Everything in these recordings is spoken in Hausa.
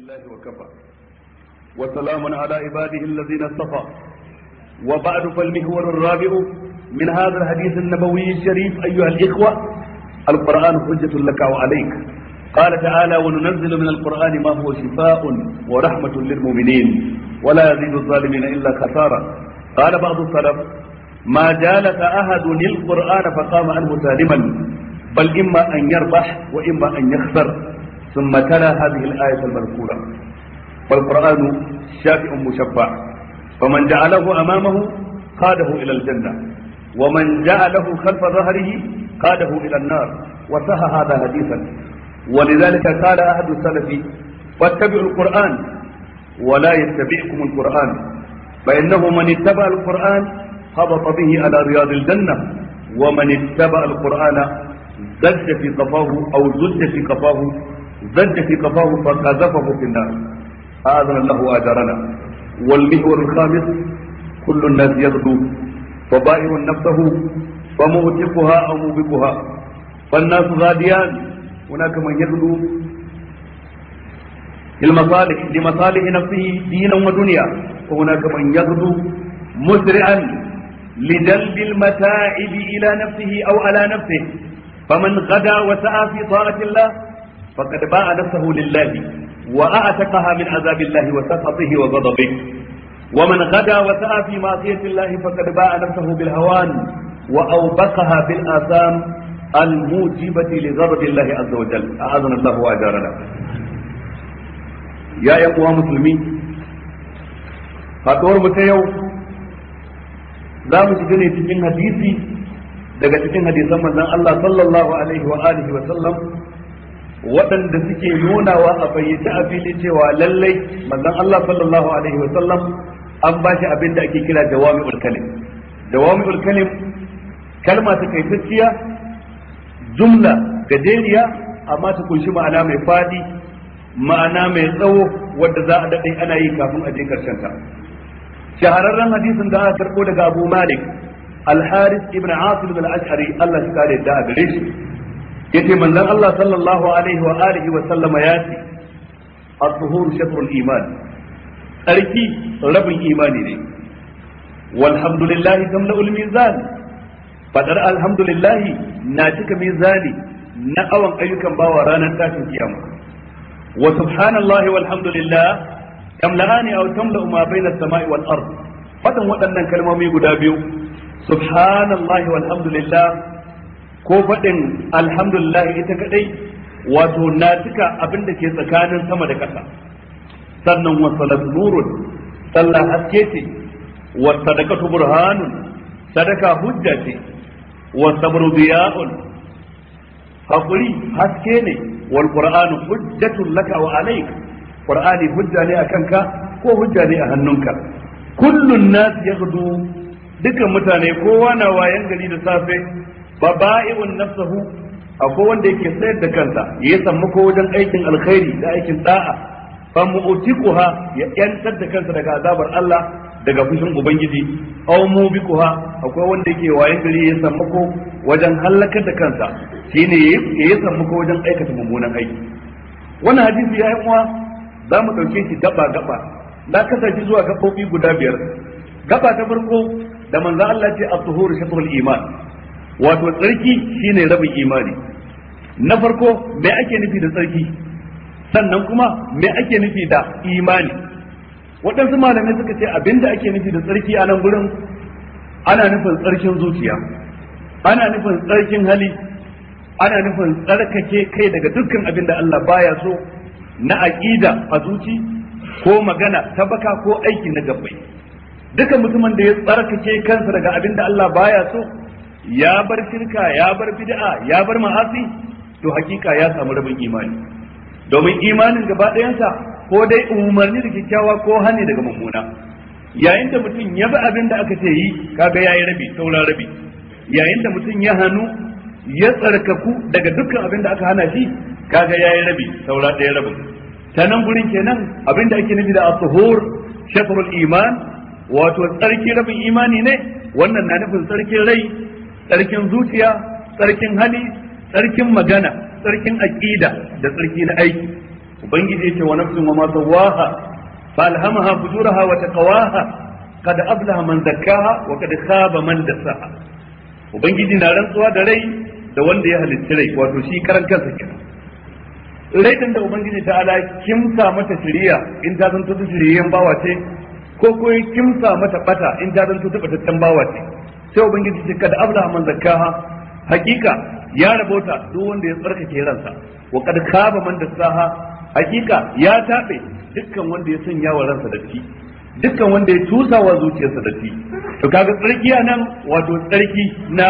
لله وكفى وسلام على عباده الذين اصطفى وبعد فالمحور الرابع من هذا الحديث النبوي الشريف أيها الإخوة القرآن حجة لك وعليك قال تعالى وننزل من القرآن ما هو شفاء ورحمة للمؤمنين ولا يزيد الظالمين إلا خسارة قال بعض السلف ما جالس أحد القرآن فقام عنه سالما بل إما أن يربح وإما أن يخسر ثم تلا هذه الآية المذكورة والقرآن شافع مشفع فمن جعله أمامه قاده إلى الجنة ومن جعله خلف ظهره قاده إلى النار وسهى هذا حديثا ولذلك قال أحد السلف فاتبعوا القرآن ولا يتبعكم القرآن فإنه من اتبع القرآن هبط به على رياض الجنة ومن اتبع القرآن زج في قفاه أو زج في قفاه زج في قفاه فقذفه في النار أعاذنا الله وأجرنا والمحور الخامس كل الناس يغدو فبائر نفسه فمؤتقها أو موبقها فالناس غاديان هناك من يغدو للمصالح لمصالح نفسه دينا ودنيا وهناك من يغدو مسرعا لجلب المتاعب إلى نفسه أو على نفسه فمن غدا وسعى في طاعة الله فقد باع نفسه لله وأعتقها من عذاب الله وسخطه وغضبه ومن غدا وسعى في معصية الله فقد باع نفسه بالهوان وأوبقها بالآثام الموجبة لغضب الله عز وجل أعاذنا الله وأجارنا يا يقوى مسلمين فاتور متيو za mu shiga ne cikin hadisi daga cikin hadisan manzon Allah sallallahu alaihi wa alihi wa sallam waɗanda suke nunawa a fayyace a fili cewa lallai manzon Allah sallallahu alaihi wa sallam an ba shi abin da ake kira jawami'ul kalim jawami'ul kalim kalma ta kaitacciya jumla gajeriya amma ta kunshi ma'ana mai fadi ma'ana mai tsawo wadda za a daɗe ana yi kafin a je karshen ta shahararren hadisin da aka karɓo daga Abu Malik Al-Haris ibn Asim al-Ash'ari Allah shi kare da gare shi yace manzon Allah sallallahu alaihi wa alihi wa sallama ya ce at-tuhur shatrul iman tsarki rabin imani ne walhamdulillahi tamla'ul mizan fadar alhamdulillahi na cika mizani na awan ayyukan bawa ranar tashin kiyama wa subhanallahi walhamdulillah tamla'ani aw tamla'u ma bayna as-sama'i wal ard fadan waɗannan kalmomi guda biyu subhanallahi walhamdulillah ko faɗin alhamdulillah ita kadai wato na cika abin da ke tsakanin sama da ƙasa sannan wa salat nurun sallah haske ce wa sadaqatu burhanun sadaka hujja ce wa sabru diya'un hakuri haske ne wal qur'anu hujjatun laka wa alayk qur'ani hujja ne akan ka ko hujja ne a hannunka kullun nas yaghdu dukan mutane kowa na wayan gari da safe baba'i'un nafsahu akwai wanda yake sayar da kansa ya samu ko wajen aikin alkhairi da aikin da'a fa mu'tiquha ya yantar da kansa daga azabar Allah daga fushin ubangiji aw mubiquha akwai wanda yake wayan gari ya samu ko wajen halakar da kansa shine ya samu ko wajen aikata mummunan aiki wannan hadisi ya yi uwa za mu dauke shi gaba gaba na kasance zuwa gabobi guda biyar gaba ta farko da manzo Allah ce at-tuhuru shatrul iman wato tsarki shine rabin imani na farko me ake nufi da tsarki sannan kuma me ake nufi da imani waɗansu malamai suka ce abinda ake nufi da tsarki a nan gurin ana nufin tsarkin zuciya ana nufin tsarkin hali ana nufin tsarkake kai daga dukkan abin da Allah baya so na aqida a zuci ko magana ta baka ko aiki na gabbai duka mutumin da ya tsarkake kansa daga abin da Allah baya so ya bar shirka ya bar bid'a ya bar ma'asi to hakika ya samu rabin imani domin imanin gaba ɗayansa ko dai umarni da kyakkyawa ko hani daga mummuna yayin da mutum ya bi abin da aka ce yi kaga yayi rabi sauran rabi yayin da mutum ya hannu ya tsarkaku daga dukkan abin da aka hana shi kaga yayi rabi saura ɗaya rabin ta nan gurin kenan abin da ake nufi da as-suhur shatrul iman wato tsarki rabin imani ne wannan na nufin tsarkin rai tsarkin zuciya tsarkin hali tsarkin magana tsarkin aqida da tsarki na aiki ubangiji yace wa nafsin wa ma sawaha fa alhamaha fujuraha wa taqwaha qad aflaha man zakkaha wa qad khaba man dassaha ubangiji na rantsuwa da rai da wanda ya halitta rai wato shi karan kansa kenan rai din da ubangiji ta ala kimsa mata shiriya in ta zanto ta shiriyan bawa ce ko ko ya kimsa mata bata in ta zanto ta batattan bawa ce sai ubangiji ce kada abla man zakkaha hakika ya rabota duk wanda ya tsarkake ransa wa kad khaba man dassaha hakika ya tabe dukkan wanda ya sanya wa ransa datti dukkan wanda ya tusa wa zuciyarsa datti to kaga tsarki nan wato tsarki na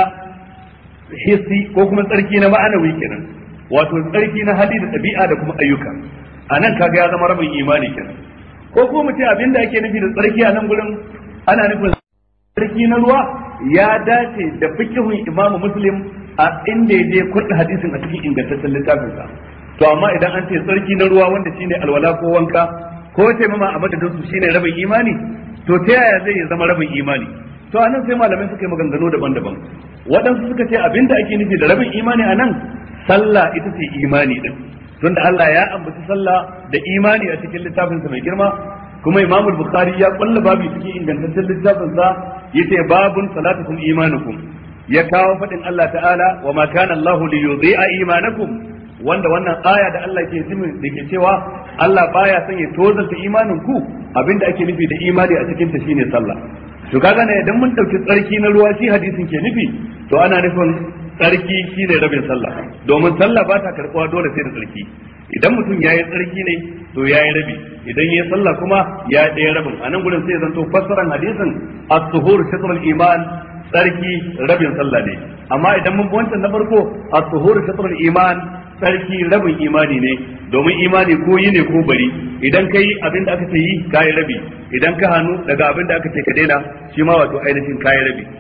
hissi ko kuma tsarki na ma'anawi kenan wato tsarki na hali da ɗabi'a da kuma ayyuka a nan kaga ya zama rabin imani kenan ko kuma mu ce abinda ake nufi da tsarki a nan gurin ana nufin tsarki na ruwa ya dace da fikihun imamu muslim a inda ya je kurɗa hadisin a cikin ingantaccen littafinsa to amma idan an ce tsarki na ruwa wanda shine alwala ko wanka ko taimama a madadin su shine rabin imani to ta yaya zai zama rabin imani to anan sai malamai suka yi maganganu daban-daban waɗansu suka ce abinda ake nufi da rabin imani a nan sallah ita ce imani din tunda Allah ya ambaci sallah da imani a cikin littafinsa mai girma kuma Imam Bukhari ya kulla babu cikin ingantaccen littafinsa yace babun salatukum imanukum ya kawo fadin Allah ta'ala wa ma kana Allahu li yudhi'a imanakum wanda wannan aya da Allah ke cimin da ke cewa Allah baya son ya tozalta imanin ku abinda ake nufi da imani a cikin ta shine sallah to kaga ne idan mun dauki tsarki na ruwa shi hadisin ke nufi to ana nufin tsarki shine rabin sallah domin sallah ba ta karbuwa dole sai da tsarki idan mutum ya yi tsarki ne to ya yi rabi idan ya yi sallah kuma ya yi ɗaya rabin a nan gudun sai zanto fassaran hadisin as-suhur shatrul iman tsarki rabin sallah ne amma idan mun wancan na farko as-suhur shatrul iman tsarki rabin imani ne domin imani ko yi ne ko bari idan ka yi abin da aka ce yi ka yi rabi idan ka hannu daga abin da aka ce ka daina shi ma wato ainihin ka yi rabi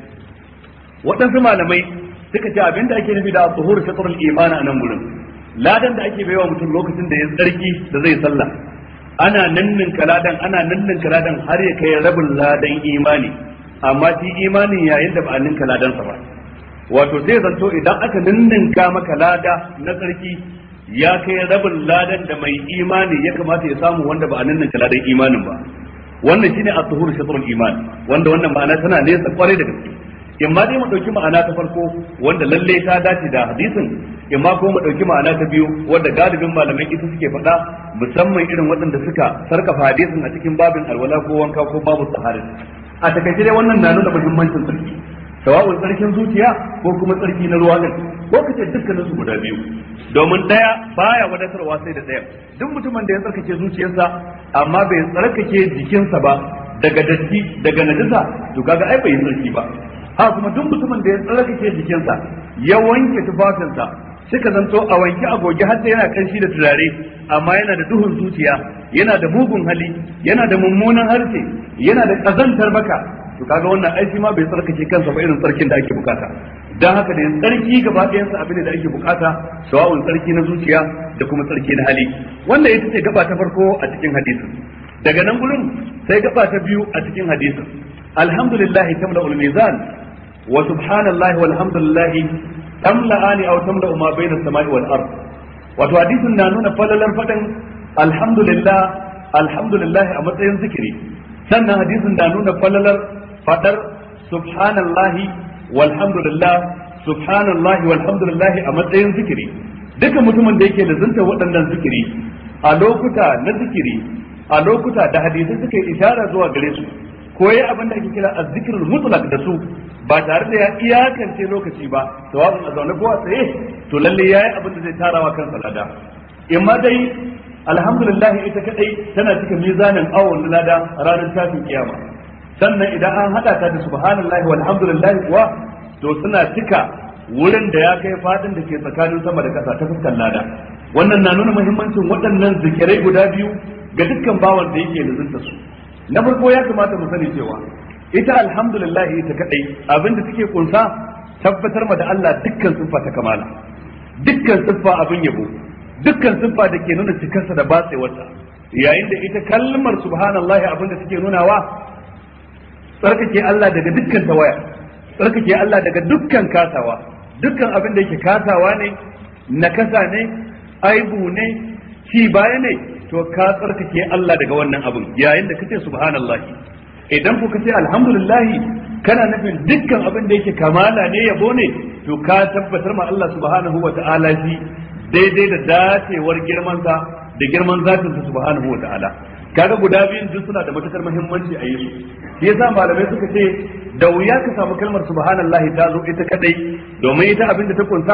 waɗansu malamai suka ce abin da ake nufi da tsohur shatrul imani a nan gurin ladan da ake baiwa mutum lokacin da ya tsarki da zai sallah ana nannin ladan ana nannin ladan har ya kai rabin ladan imani amma shi imanin yayin da ba a ninka ladansa ba wato zai zanto idan aka ninninka maka lada na tsarki ya kai rabin ladan da mai imani ya kamata ya samu wanda ba a ninninka ladan imanin ba wannan shine at-tuhur shatrul iman wanda wannan ma'ana tana nesa kwarai da gaske in ma dai mu dauki ma'ana ta farko wanda lalle ta dace da hadisin in ma kuma mu dauki ma'ana ta biyu wanda galibin malamai ita suke faɗa musamman irin waɗanda suka sarkafa hadisin a cikin babin alwala ko wanka ko babu sahari a takaice dai wannan na nuna muhimmancin sarki sawa'un tsarkin zuciya ko kuma tsarki na ruwa din ko kace dukkanin su guda biyu domin daya baya wadatarwa sai da daya duk mutumin da ya tsarkake zuciyarsa amma bai tsarkake jikinsa ba daga datti daga najasa to kaga ai bai yi tsarki ba ha kuma duk mutumin da ya tsarkake jikinsa ya wanke tufafinsa suka zanto a wanke a goge har yana kanshi da turare amma yana da duhun zuciya yana da mugun hali yana da mummunan harshe yana da kazantar baka to kaga wannan aiki ma bai tsarkake kansa ba irin tsarkin da ake bukata dan haka da tsarki gaba ɗayan sa abin da ake bukata sawa'un tsarki na zuciya da kuma tsarki na hali wannan ita ce gaba ta farko a cikin hadisin daga nan gurin sai gaba ta biyu a cikin hadisin alhamdulillah tamla ul mizan wa subhanallahi walhamdulillah tamla'ani aw tamla'u ma bayna as-sama'i wal ard wato hadisin na nuna falalar fadan alhamdulillah alhamdulillah a matsayin zikiri sannan hadisin na nuna falalar fadar subhanallahi walhamdulillah subhanallahi walhamdulillah a matsayin zikiri duka mutumin da yake lazunta waɗannan zikiri a lokuta na zikiri a lokuta da hadisai suka yi ishara zuwa gare su ko yayi abin da ake kira azzikirul mutlaq da su ba tare da ya iyakance lokaci ba sawabin a zaune ko a tsaye to lalle yayi abin da zai tarawa kansa lada in ma dai alhamdulillah ita kadai tana cika mizanin awon lada ranar tashin kiyama sannan idan an hada ta da subhanallahi walhamdulillah kuwa to suna cika wurin da ya kai fadin da ke tsakanin sama da kasa ta fuskar lada wannan na nuna muhimmancin waɗannan zikirai guda biyu ga dukkan bawan da yake lazunta su na farko ya kamata mu sani cewa ita alhamdulillah ita kadai abinda take kunsa tabbatar ma da Allah dukkan siffa ta kamala dukkan siffa abin yabo dukkan siffa da ke nuna cikarsa da batsewarsa yayin da ita kalmar subhanallahi abinda take nunawa tsarkake Allah daga dukkan tawaya tsarkake Allah daga dukkan kasawa dukkan abin da yake kasawa ne nakasa ne aibu ne ci baya ne to ka tsarkake Allah daga wannan abin yayin da kace subhanallahi idan ku kace alhamdulillahi kana nufin dukkan abin da yake kamala ne yabo ne to ka tabbatar ma Allah subhanahu wa ta'ala shi daidai da dacewar girmansa da girman zatinsa subhanahu wa ta'ala kaga guda biyun duk suna da matukar muhimmanci a yesu shi yasa malamai suka ce da wuya ka samu kalmar subhanallahi ta zo ita kadai domin ita abin da ta kunsa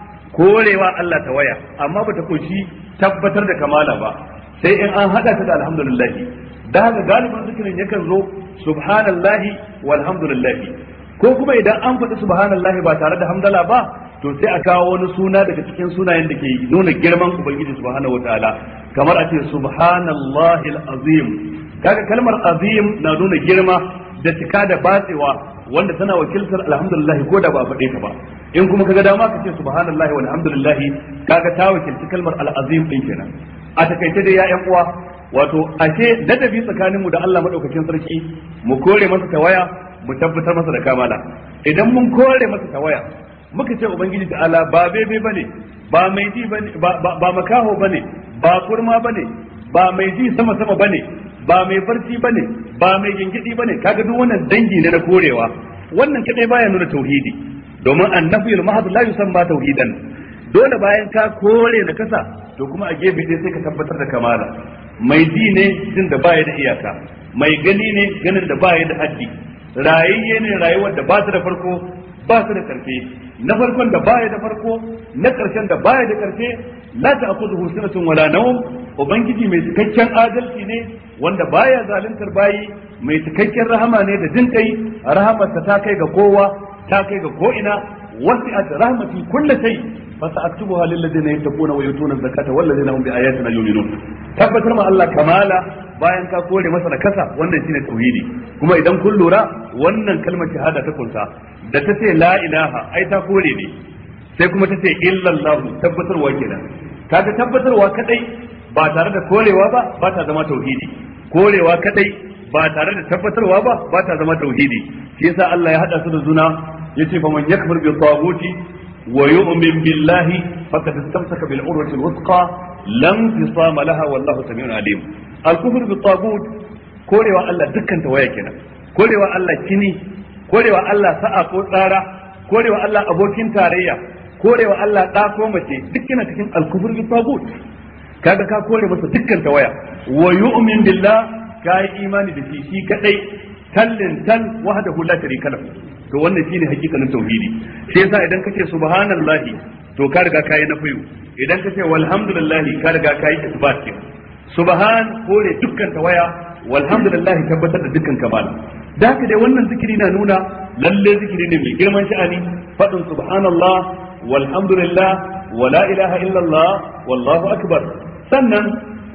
korewa Allah ta waya amma bata kunshi tabbatar da kamala ba sai in an hada ta da alhamdulillah da haka galibin zikirin yakan zo subhanallahi walhamdulillah ko kuma idan an faɗi subhanallahi ba tare da hamdala ba to sai a kawo wani suna daga cikin sunayen da ke nuna girman ubangiji subhanahu wataala kamar a ce subhanallahi azim kaga kalmar azim na nuna girma da cika da batsewa wanda tana wakiltar alhamdulillah ko da ba a faɗe ta ba in kuma kaga dama ka ce subhanallahi walhamdulillah kaga ta wakilci kalmar al'azim din kenan a takaice dai ya ƴan uwa wato ashe ladabi tsakaninmu da Allah madaukakin sarki mu kore masa tawaya mu tabbatar masa da kamala idan mun kore masa tawaya muka ce ubangiji ta'ala ba bebe bane ba mai ji bane ba makaho bane ba kurma bane ba mai ji sama sama bane ba mai barci bane ba mai gingidi bane kaga duk wannan dangi ne na korewa wannan kadai baya nuna tauhidi domin annafiyul mahad la yusamma tauhidan dole bayan ka kore na kasa to kuma a gefe dai sai ka tabbatar da kamala mai ji ne jin da baya da iyaka mai gani ne ganin da baya da haddi rayayye ne rayuwar da ba su da farko ba su da karfe na farkon da baya da farko na karshen da baya da karfe la ta'khudhuhu sinatun wala nawm ubangiji mai cikakken adalci ne wanda baya zaluntar bayi mai cikakken rahama ne da jin kai rahamarsa ta kai ga kowa ta kai ga ko ina wasi'at rahmati kulli shay fa sa'aktubuha lil ladina yattaquna wa yutuna zakata wal ladina hum bi ayatina yu'minun tabbatar ma Allah kamala bayan ka kore masa da kasa wannan shine tauhidi kuma idan kun lura wannan kalmar shahada ta kunsa da ta ce la ilaha ai ta kore ne sai kuma ta ce illallah tabbatarwa kenan kaga tabbatarwa kadai ba tare da korewa ba ba ta zama tauhidi korewa kadai ba tare da tabbatarwa ba ba ta zama tauhidi shi yasa Allah ya hada su da zuna yace fa man yakfur bi taguti wa yu'min billahi faqad istamsaka bil urwati al wuthqa lam tisama laha wallahu samiun alim al kufr bi tagut korewa Allah dukkan tawaya kenan korewa Allah kini korewa Allah sa'a ko tsara korewa Allah abokin tarayya korewa Allah ɗa ko mace duk yana cikin alkufur bi tagut kaga ka kore masa dukkan tawaya wa yu'min billah ka yi imani da shi shi kadai tallin tal wahdahu la sharika lahu to wannan shine hakikanin tauhidi sai yasa idan kace subhanallahi to ka riga kai na fayu idan kace walhamdulillahi ka riga kai isbat ke subhan kore dukkan tawaya walhamdulillahi tabbatar da dukkan kamala da haka dai wannan zikiri na nuna lalle zikiri ne mai girman sha'ani fadin subhanallah walhamdulillah wala ilaha illallah wallahu akbar sannan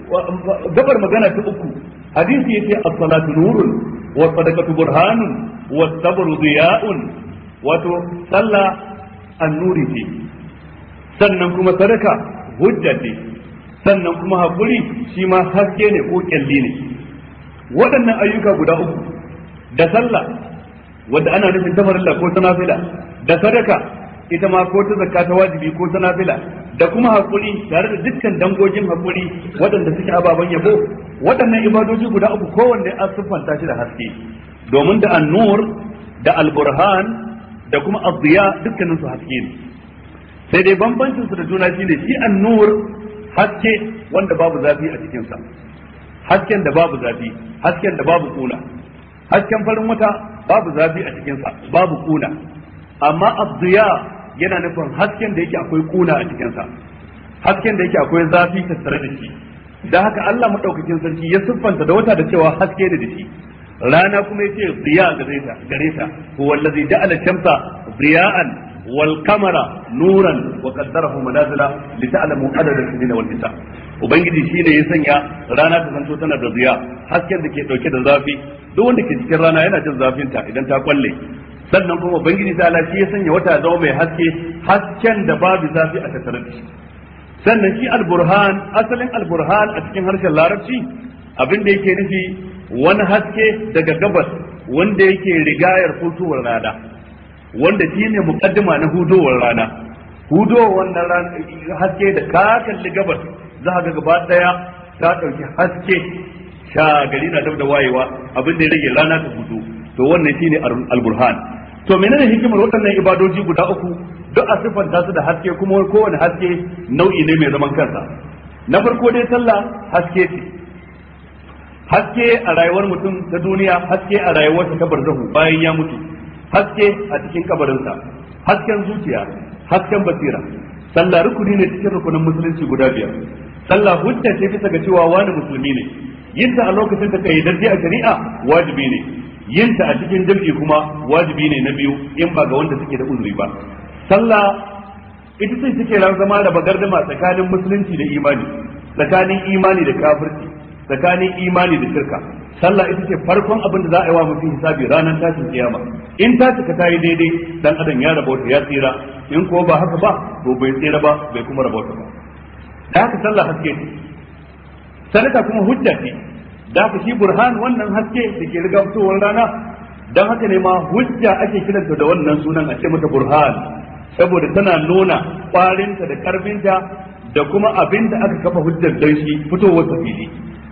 gabar magana ta uku hadisi yace as-salatu nurun wa sadaqatu burhanun wa sabru diya'un wato sallah annuri ce sannan kuma sadaka hujja ce sannan kuma hakuri shi ma haske ne ko kyalli ne waɗannan ayyuka guda uku da sallah wadda ana nufin ta farilla ko ta nafila da sadaka ita ma ko ta zakka ta wajibi ko ta nafila da kuma hakuri tare da dukkan dangogin hakuri waɗanda suke ababen yabo waɗannan ibadoji guda uku kowanne an siffanta shi da haske domin da annur da alburhan da kuma azziya dukkanin su haske ne sai dai bambancin su da juna shine shi annur haske wanda babu zafi a cikin sa hasken da babu zafi hasken da babu kuna hasken farin wata babu zafi a cikin sa babu kuna amma azziya yana nufin hasken da yake akwai kuna a cikinsa hasken da yake akwai zafi tattare da shi da haka Allah madaukakin sarki ya siffanta da wata da cewa haske ne da shi rana kuma yace ziya gare ta gare ta huwa allazi ja'ala shamsa ziya'an wal qamara nuran wa qaddarahu manazila li ta'lamu adada as-sinina wal hisab ubangiji shine ya sanya rana ta zanto tana da ziya hasken da ke dauke da zafi duk wanda ke cikin rana yana jin zafinta idan ta kwalle sannan kuma ubangiji ta shi ya sanya wata zama mai haske hasken da babu zafi a tattare da shi sannan shi alburhan asalin alburhan a cikin harshen larabci abin da yake nufi wani haske daga gabas wanda yake rigayar hutowar rana wanda shi ne mukaddima na hudowar rana hudowar wannan haske da ka kalli gabas za ga gaba daya ta dauki haske sha gari na dab da wayewa abin da ya rage rana ta fito to wannan shine al-burhan to menene hikimar waɗannan ibadoji guda uku duk a siffanta su da haske kuma kowane haske nau'i ne mai zaman kansa na farko dai sallah haske ce haske a rayuwar mutum ta duniya haske a rayuwarsa ta barzahu bayan ya mutu haske a cikin kabarinsa hasken zuciya hasken basira sallah rukuni ne cikin rukunin musulunci guda biyar sallah hujja ce bisa ga cewa wani musulmi ne yinta a lokacin da kai darje a shari'a wajibi ne yinta a cikin jam'i kuma wajibi ne na biyu in ba ga wanda suke da uzuri ba sallah ita ce take zama da bagardama tsakanin musulunci da imani tsakanin imani da kafirci tsakanin imani da shirka sallah ita ce farkon abin da za a yi wa mutum hisabi ranar tashin kiyama in ta cika ta yi daidai dan adam ya rabauta ya tsira in ko ba haka ba to bai tsira ba bai kuma rabauta ba da haka sallah haske ce sadaka kuma hujja ce da haka shi burhan wannan haske da ke riga fitowar rana dan haka ne ma hujja ake kiranta da wannan sunan a ce mata burhan saboda tana nuna kwarinta da karfinta da kuma abin da aka kafa hujjar dan shi fitowar ta fili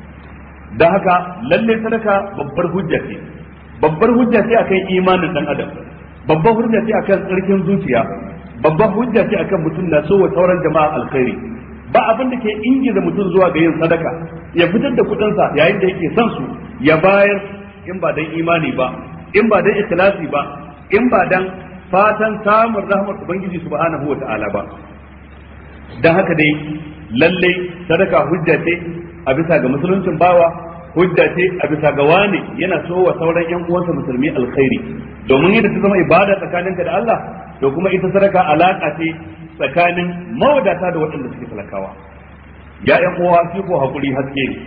da haka lalle sadaka babbar hujja ce babbar hujja ce akan imanin dan adam babbar hujja ce akan tsarkin zuciya babbar hujja ce akan mutum na so wa sauran jama'a alkhairi ba abin da ke ingiza mutum zuwa ga yin sadaka ya fitar da kudinsa yayin da yake son su ya bayar in ba dan imani ba in ba dan ikhlasi ba in ba dan fatan samun rahmar ubangiji subhanahu wa ta'ala ba dan haka dai lalle sadaka hujja ce a bisa ga musuluncin bawa hujja ce a bisa ga wani yana so wa sauran yan uwansa musulmi alkhairi domin yadda ta zama ibada tsakaninka da Allah to kuma ita sadaka alaka ce tsakanin mawadata da waɗanda suke talakawa ya yan uwa shi ko hakuri haske ne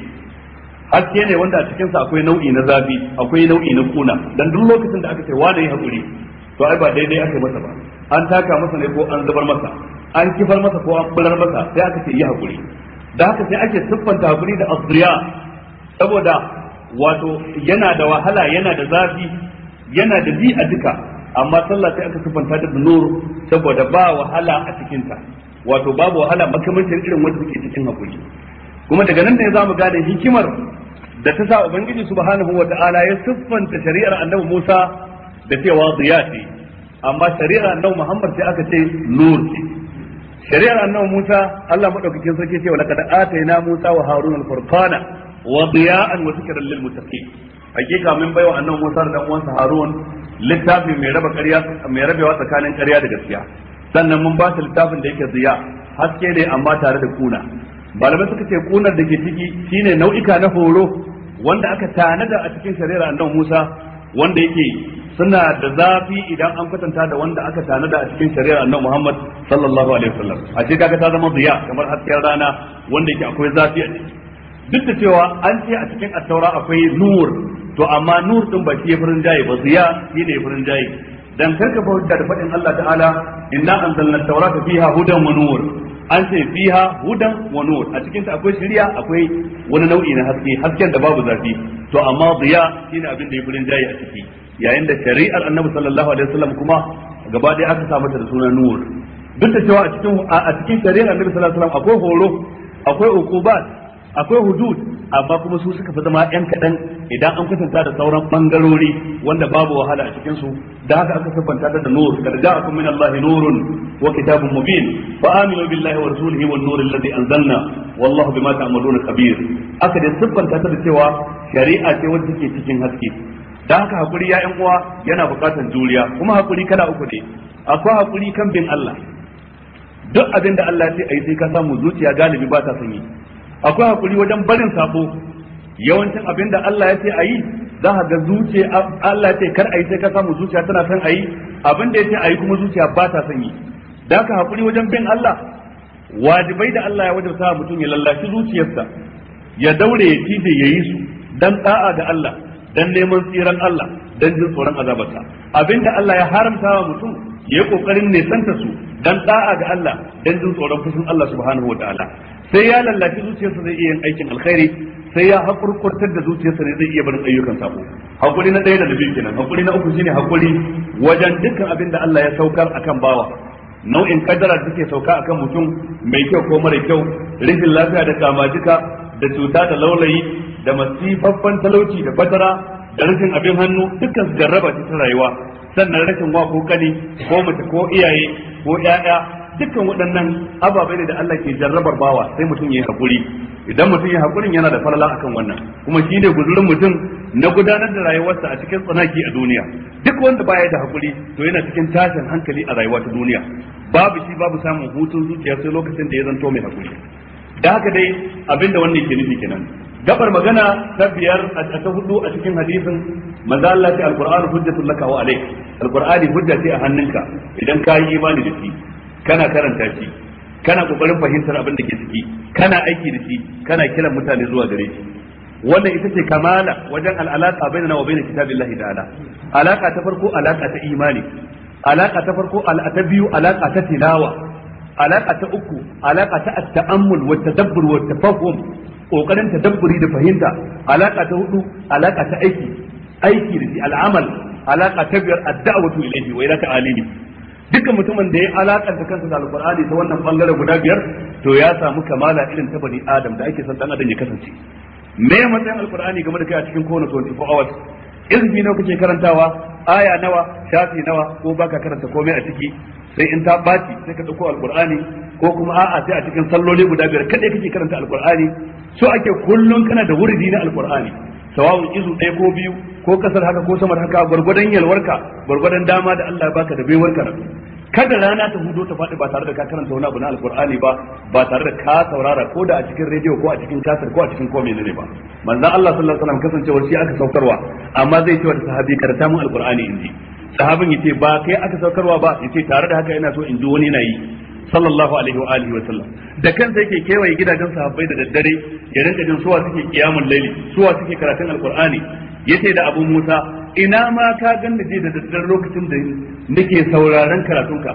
haske ne wanda a cikinsa akwai nau'i na zafi akwai nau'i na kuna dan duk lokacin da aka ce wani hakuri to ai ba daidai aka masa ba an taka masa ne ko an zubar masa an kifar masa ko an bular masa sai aka ce yi hakuri da haka sai ake siffanta hakuri da asriya saboda wato yana da wahala yana da zafi yana da bi a duka amma sallah sai aka siffanta da nur saboda ba wahala a cikinta wato babu wahala makamancin irin wanda suke cikin hakuri kuma daga nan ne za mu gane hikimar da ta sa ubangiji subhanahu wa ta'ala ya siffanta shari'ar annabi Musa da cewa ziya ce amma shari'ar annabi Muhammad sai aka ce nur ce shari'ar annabi Musa Allah madaukakin sarki ce wala kad atayna Musa wa Harun al-furqana wa diya'an wa zikran lil muttaqin hakika min baiwa annabi Musa da uwansa Harun littafi mai raba ƙarya mai rabewa tsakanin ƙarya da gaskiya sannan mun ba su littafin da yake ziya haske ne amma tare da kuna malamai suka ce kunar da ke ciki shine nau'ika na horo wanda aka tanada a cikin shari'ar annabi Musa wanda yake suna da zafi idan an kwatanta da wanda aka tanada a cikin shari'ar annabi Muhammad sallallahu alaihi wasallam a ce kaga ta zama ziya kamar hasken rana wanda yake akwai zafi a ciki duk da cewa an ce a cikin attaura akwai nur to amma nur din ba shi ya furin jaye ba ziya shi ne furin jaye dan karka bauta da faɗin Allah ta'ala inna anzalna at-taurata fiha hudan wa nur an ce fiha hudan wa nur a cikin ta akwai shari'a akwai wani nau'i na haske hasken da babu zafi to amma ziya shine abin da ya furin jaye a ciki yayin da shari'ar annabi sallallahu alaihi wasallam kuma gaba ɗaya aka sa mata da suna nur duk da cewa a cikin a cikin shari'ar annabi sallallahu alaihi wasallam akwai horo akwai ukubat akwai hudud amma kuma su suka fi zama yan kaɗan idan an kwatanta da sauran bangarori wanda babu wahala a cikin su da haka aka siffanta da nur kada ja'akum min Allah nurun wa kitabun mubin fa aminu billahi wa rasulihi wan nur alladhi anzalna wallahu bima ta'maluna khabir aka da siffanta ta da cewa shari'a ce wacce ke cikin haske da haka hakuri ya yan uwa yana buƙatar juriya kuma hakuri kala uku ne akwai hakuri kan bin Allah duk abin da Allah ya ce ayi sai ka samu zuciya galibi ba ta sanyi akwai hakuri wajen barin sabo yawancin abin da Allah ya ce a yi za ka ga zuciya Allah ya ce kar a yi sai ka samu zuciya tana son a yi abin da ya ce a yi kuma zuciya ba ta son yi da ka hakuri wajen bin Allah wajibai da Allah ya wajabta mutum ya lallashi zuciyarsa ya daure ya cije ya yi su dan da'a ga Allah dan neman tsiran Allah dan jin tsoron azabarsa abinda Allah ya haramta wa mutum ya yi kokarin nesanta su dan da'a ga Allah dan jin tsoron fushin Allah subhanahu wa ta'ala sai ya lallaci zuciyarsa zai iya yin aikin alkhairi sai ya hakurkurtar da zuciyarsa ne zai iya barin ayyukan sabo hakuri na ɗaya da na biyu kenan hakuri na uku shine hakuri wajen dukkan abin da Allah ya saukar akan bawa nau'in kaddara da take sauka akan mutum mai kyau ko mara kyau rashin lafiya da kamajika da cuta da laulayi da masifaffan talauci da fatara da rashin abin hannu dukkan su jarraba ce ta rayuwa sannan rashin wa ko kani ko mace ko iyaye ko ƴaƴa dukkan waɗannan ababai ne da Allah ke jarrabar bawa sai mutum ya yi hakuri idan mutum ya hakurin yana da falala akan wannan kuma shi ne guzurin mutum na gudanar da rayuwarsa a cikin tsanaki a duniya duk wanda baya da hakuri to yana cikin tashin hankali a rayuwa ta duniya babu shi babu samun hutun zuciya sai lokacin da ya zanto mai hakuri da haka dai abinda wannan ke nufi kenan gabar magana ta biyar a ta hudu a cikin hadisin manzo Allah ce alqur'anu hujjatul laka wa alayk alqur'ani hujja ce a hannunka idan ka yi imani da shi kana karanta shi kana kokarin fahimtar abin da ke ciki kana aiki da shi kana kiran mutane zuwa gare shi wannan ita ce kamala wajen al'alaka bainana wa bainal kitabillahi ta'ala alaka ta farko alaka ta imani alaka ta farko alaka ta biyu alaka ta tilawa alaka ta uku alaka ta at-ta'ammul wa tadabbur wa tafahum kokarin tadabburi da fahimta alaka ta hudu alaka ta aiki aiki da shi al'amal alaka ta biyar ad-da'watu ilayhi wa ila ta'alimi dukkan mutumin da ya alakanta kansa da alqur'ani ta wannan bangare guda biyar to ya samu kamala irin ta bani adam da ake son dan adam ya kasance me matsayin alqur'ani game da kai a cikin kowane 24 hours izini nawa kake karantawa aya nawa shafi nawa ko baka karanta komai a ciki sai in ta baci sai ka dauko alqur'ani ko kuma a'a sai a cikin salloli guda biyar kadai kake karanta alqur'ani so ake kullun kana da wurdi na alqur'ani sawawun izu ɗaya ko biyu ko kasar haka ko samar haka gwargwadon yalwarka gwargwadon dama da Allah ya baka da baiwar karatu kada rana ta hudo ta faɗi ba tare da ka karanta wani abu na alqur'ani ba ba tare da ka saurara ko da a cikin rediyo ko a cikin kasar ko a cikin ko menene ba manzon Allah sallallahu alaihi wasallam kasancewar shi aka saukarwa amma zai ce wa sahabi karanta mun alqur'ani inji sahabin yace ba kai aka saukarwa ba yace tare da haka ina so in ji wani na yi sallallahu alaihi wa alihi wa sallam da kansa yake kewaye gidajen sahabbai da daddare ya rinka jin suwa suke kiyamul laili suwa suke karatun alqur'ani yace da abu Musa ina ma ka ganni je da daddare lokacin da nake sauraron karatunka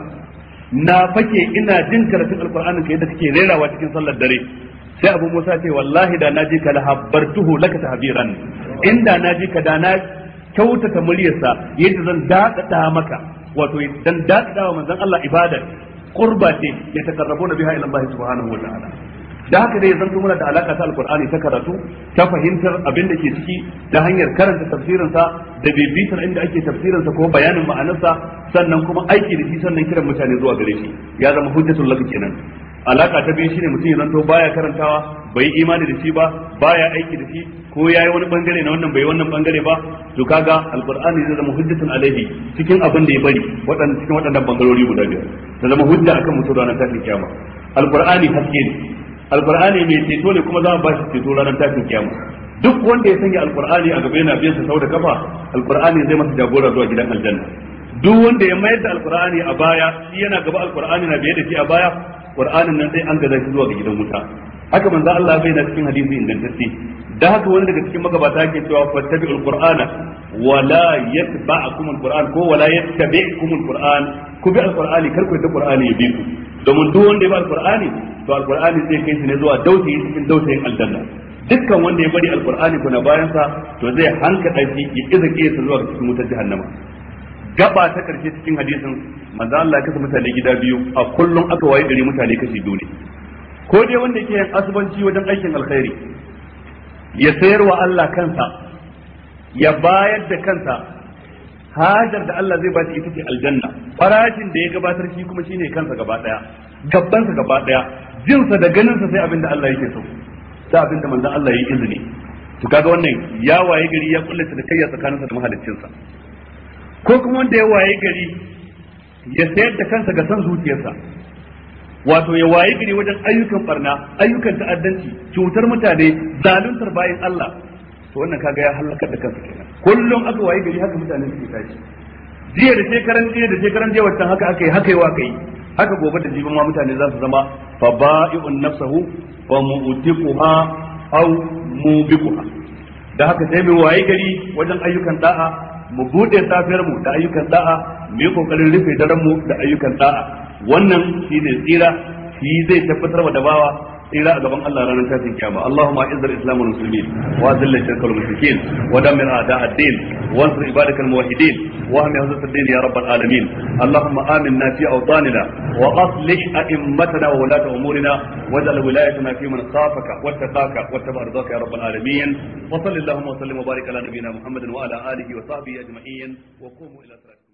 na fake ina jin karatun alqur'anin ka yadda kake rerawa cikin sallar dare sai abu Musa ce wallahi da naji ka lahabbartuhu laka tahbiran inda naji ka da na kyautata muryarsa yadda zan dadada maka wato dan dadada wa manzon Allah ibada qurba ce ya takarrabu biha ila Allah subhanahu wa ta'ala da haka dai zan muna da alaka ta alqur'ani ta karatu ta fahimtar abin da ke ciki ta hanyar karanta tafsirin sa da bibitar inda ake tafsirin sa ko bayanin ma'anarsa sannan kuma aiki da shi sannan kiran mutane zuwa gare shi ya zama hujjatul laka kenan alaka ta biyu shine mutum ya zanto baya karantawa bai imani da shi ba baya aiki da shi ko yayi wani bangare na wannan bai wannan bangare ba to kaga alqur'ani zai zama hujjatun alaihi cikin abin da ya bari waɗannan cikin waɗannan bangarori guda biyar ta zama hujja akan mutum ranar tashin kiyama alqur'ani haske ne alqur'ani mai ceto ne kuma za mu ba shi ceto ranar tashin kiyama duk wanda ya sanya alqur'ani a gaba yana biyan sa sau da kafa alqur'ani zai masa jagora zuwa gidan aljanna duk wanda ya mayar da alqur'ani a baya shi yana gaba alqur'ani na biye da shi a baya qur'anin nan sai an gaza shi zuwa ga gidan wuta haka manzo Allah bai na cikin hadisi ingantacce da haka wani daga cikin magabata yake cewa fattabi'ul qur'ana wala yatba'akum alquran ko wala yattabi'kum alquran ku bi alqur'ani kar ku yi qur'ani ya bi ku domin duk wanda ya bi alqur'ani to alqur'ani zai kai shi ne zuwa dausayi cikin dausayin aljanna dukkan wanda ya bari alqur'ani kuna bayan sa to zai hanka shi ya iza kiyasa zuwa cikin wutar jahannama gaba ta karshe cikin hadisin manzo Allah ya kasa mutane gida biyu a kullum aka waye gari mutane kashi biyu ne ko dai wanda yake yin asubanci wajen aikin alkhairi ya sayar wa Allah kansa ya bayar da kansa hajar da Allah zai bashi ita ce aljanna farashin da ya gabatar shi kuma shine kansa gaba daya gabbansa gaba daya jinsa da ganinsa sai abin da Allah yake so sai abin da manzon Allah ya yi izini to kaga wannan ya waye gari ya kullace da kai tsakaninsa da mahaliccinsa ko kuma wanda ya waye gari ya sayar da kansa ga san zuciyarsa wato ya waye gari wajen ayyukan barna ayyukan ta'addanci cutar mutane zaluntar bayan Allah to wannan kaga ya halakar da kansa kenan kullum aka waye gari haka mutane suke tashi jiya da shekaran jiya da shekaran jiya wancan haka aka yi haka yi wa kai haka gobe da jibin ma mutane za su zama fa ba'i'un nafsahu wa mu'tiquha aw mubiquha da haka sai mu waye gari wajen ayyukan da'a mu bude safiyar mu da ayyukan da'a mu yi kokarin rufe daren mu da ayyukan da'a wannan shi ne tsira shi zai tabbatar wa da bawa tsira a gaban Allah ranar tashin kiyama Allahumma izzil islam wal muslimin wa azil shirka wal mushrikin wa dammir a'da ad-din wa ansur ibadak al muwahhidin wa ahmi hadha ad-din ya rabbal alamin Allahumma aminna fi awtanina wa aslih a'immatana wa ulata umurina waj'al wilayatana fi man khafaka wattaqaka wattaba ridaka ya rabbal alamin wa sallallahu wa sallim wa barik ala nabiyyina Muhammadin wa ala alihi wa sahbihi ajma'in wa qumu ila salati